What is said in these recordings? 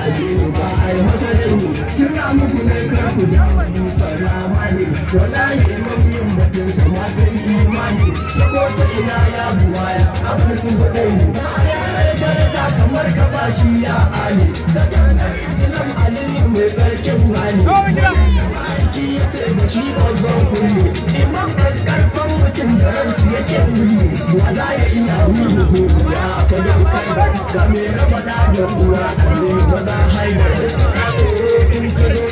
addini ba a yi masa dangi tuna muku ne kar ku ja wani karama ne wallahi mabiyin batun sa ma sai imani ta kota ina ya buwaya abin sun faɗa ne ba a yanar daraja kamar ka ba shi ya ali da ganar islam aliyu mai tsarkin hali aiki ya ce da shi babban kulle imam da karfan mutum da ransu yake kulle wa za ya iya wuri ya ka daukar ga mai raba da da uwa a ne maza haidar da suna tsoro in ka zo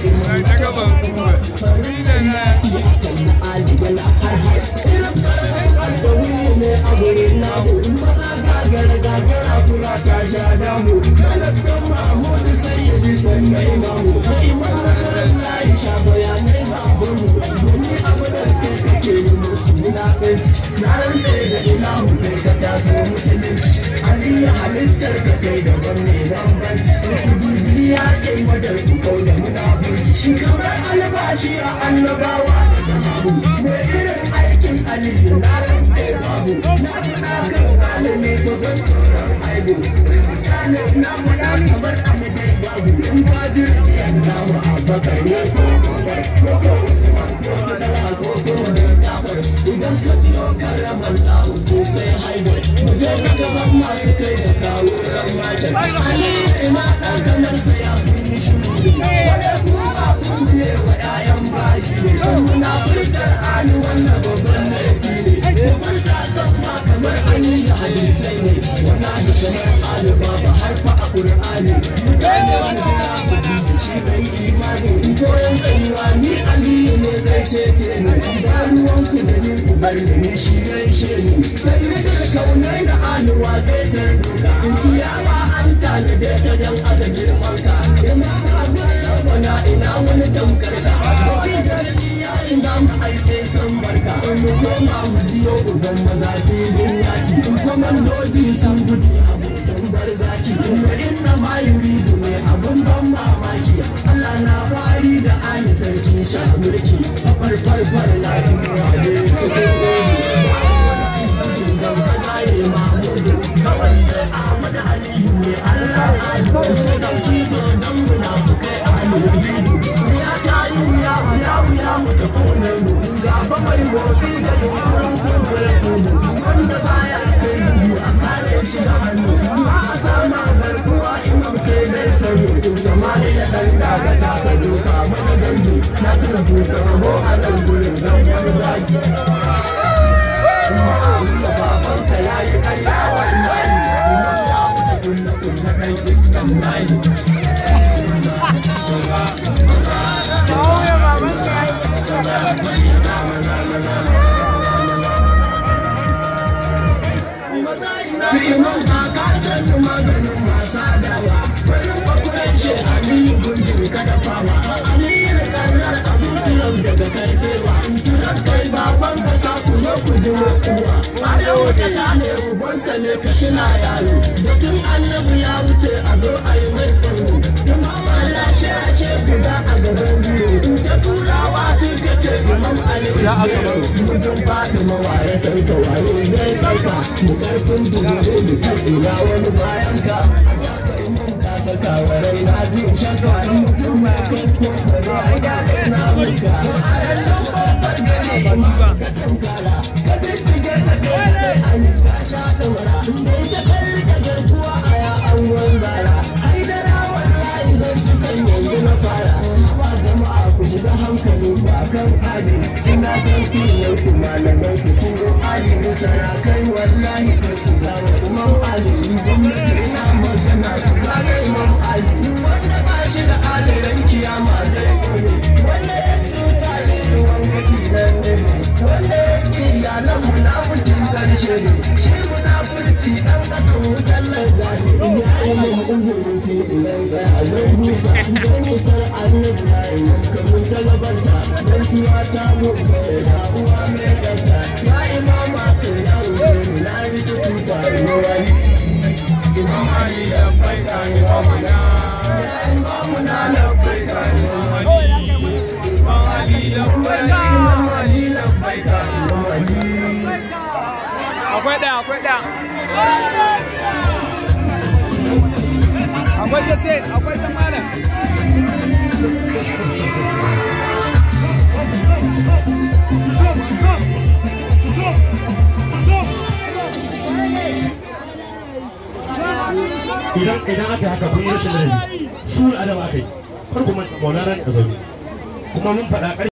imam farida na iya kalli ali yana har har irin karfan alkawuri ne a gurin namu maza gagar gagar a kula ta sha damu kalaskan mahmudu sayyidi sannai mamu imam nasarar layi sha bayanai ba abin wani abu da kai kake yi musu wulaƙanci na rantse da ilahu kai ka taso musulunci aliyu halittar ka kai daban ne bambanci bibiya kai madar ku kau da munafurci kamar albashi a annabawa da sahabu mai irin aikin aliyu na rantse babu na faɗa kan malami gaban tsoron aibu mutane na faɗa kamar amadai babu in ba jirgi allahu abakar ne ko gobar ko ko usman ko sadaka ko ko jafar idan ka biyo karamar lahu ko sai haidar mu je ka gaban masu kai da kawo ran mashin ali ina ɗan kamar sa ya kunni shi wanda kuma kun ne wa ƴaƴan bayi ne muna furtar ali wannan babban laifi ne ko furta san ma kamar an yi da hadisai ne wallahi kamar ali baba har fa a qur'ani mutane wani gina kuɗi da shi bai imani in koyon tsayuwa ni aliyu ne zai cece ni ba ruwan ku da ni ku bar da ni shi gaishe ni sai na da kaunai da aluwa zai tarbuka in kiyama an tanade ta dan adam girman ka ina ka ga bana ina wani tamkar ka mutum da ya ina mu ai sai san barka in mu koma mu jiyo uban maza filin yaki in kwamandoji sun gudu abu sun bar zaki kuma inna ma yuridu ne abun ban mamaki Allah na fari da ani sarki sha mulki far far far na tuwa ne cikin gobe da kazare mahmudu kawai sai Ahmad Aliyu ne Allah ya sai da kido dan munafukai aliyu ya ta yi wuya wuya wuya mu ta kone mu gaba mai motsi da yunkurin kumbure kumu wanda baya kai gudu a kare shi da hannu ba a sama garkuwa imam sai dai sayo in samari ya dan daga taka doka mana gandu na suna busa rabo a nan gurin zan wani zaki Ma'amula babanka ya yi karya wallahi imam ya wuce kulle kulle ɗan iskan layi Imam ba ka san maganin wasa dawa wani bakuran shi Ali gunjin kada fama Ali da karar abin tunan daga kai sai wa tunan kai baban ka sa ku zo ku ji mutuwa Ado da sane ubansa ne ka tuna yaro Batun annabi ya wuce a zo a yi mai kwallo Imam Allah shi a ce guda a gaban biyu Ta turawa sun ka ce Imam Ali Mutum faɗi mawaye sauka waye zai sauka Mu karfin dubbe mu kan ina wani bayan ka ka saka wa rai na ji shakka in mutum ba facebook ba za a ga na muka a yanzu kofar gari ba ka tankara ka jijjige ta kai da an ka sha ɗaura dai ta kalli ka garkuwa a ya an wanzara haidara wallahi zan cikin yanzu na fara ba jama'a ku shiga hankali ba kan adi ina san filin ku malamai ku turo alimin sarakai wallahi kai ku zama imam alimin gwamnati ina magana ku gane imam ali wanda ba shi da adalin kiyama zai kone wanda ya cuta ne wanda kinan ne wanda ya ki iyalan munafikin karshe ne shi munafurci dan kasan wutar lanzani ya yi min uzuri sai idan tsaya zai duba zai musar annabi na yi kamun talabanta dan siya ta mu sai da uwa mai tsanta ya imama sai ya wuce na rike tuta ne wani imam ali ya faika imamuna ya imamuna na faika imam ali ya faika imam ali ya faika imam ali akwai ɗaya akwai ɗaya akwai ose akwai ta malam idan idan aka yi haka kun yi rashin ladabi su adaba aka yi kar ku manta maulana ne a zaune kuma mun faɗa